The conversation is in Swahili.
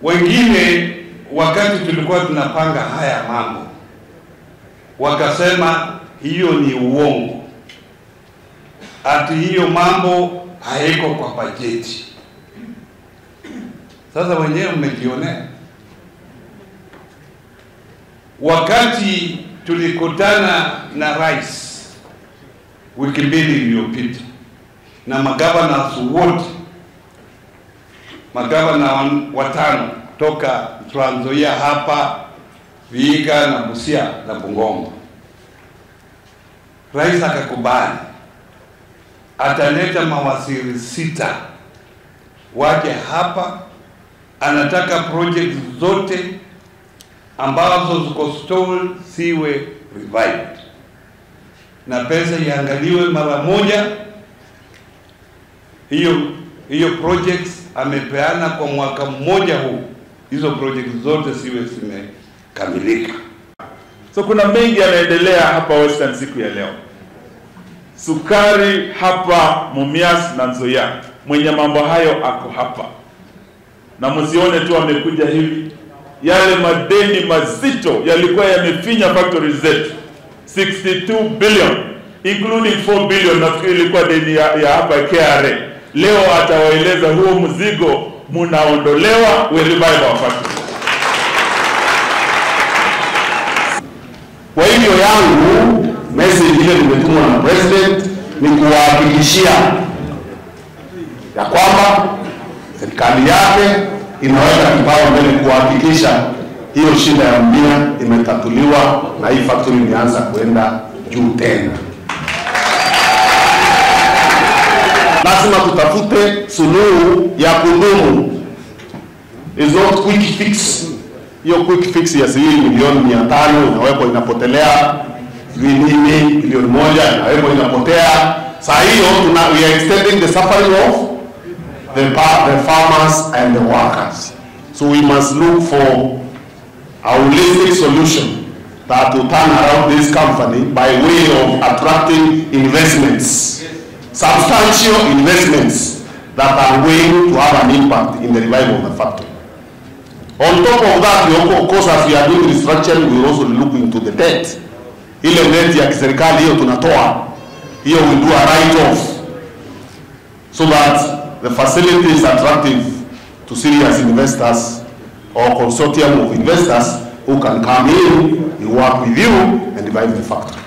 Wengine wakati tulikuwa tunapanga haya mambo wakasema hiyo ni uongo, ati hiyo mambo haiko kwa bajeti. Sasa wenyewe mmejionea, wakati tulikutana na rais wiki mbili iliyopita na magavana wote, magavana watano toka Trans Nzoia hapa Vihiga na Busia na Bungoma, rais akakubali ataleta mawaziri sita waje hapa. Anataka project zote ambazo ziko stalled siwe revived na pesa iangaliwe mara moja. Hiyo hiyo projects amepeana kwa mwaka mmoja huu, hizo projects zote siwe zimekamilika. So kuna mengi yanaendelea hapa Western siku ya leo. Sukari hapa Mumias na Nzoia, mwenye mambo hayo ako hapa, na msione tu amekuja hivi. Yale madeni mazito yalikuwa yamefinya factories zetu 62 billion including 4 billion nafikiri ilikuwa deni ya, ya hapa KRA. Leo atawaeleza huo mzigo munaondolewa, we revive our factory. Kwa hivyo yangu message ile nimetumwa na president ni kuwahakikishia ya kwamba serikali yake inaweka kipaumbele kuhakikisha hiyo shida ya Mumia imetatuliwa na hii factory imeanza kuenda juu tena. Lazima tutafute suluhu ya kudumu, is not quick fix. Hiyo quick fix ya shilingi milioni mia tano inawekwa inapotelea, sijui nini, milioni moja inawekwa inapotea. Saa hiyo tuna we are extending the suffering of the, the farmers and the workers. So we must look for a holistic solution that will turn around this company by way of attracting investments, substantial investments that are going to have an impact in the revival of the factory. On top of that, we of course, as we are doing restructuring, we also look into the debt. Ile debt ya kiserikali hiyo tunatoa, hiyo we do a write off so that the facility is attractive to serious investors or consortium of investors who can come in, we work with you and revive the factory.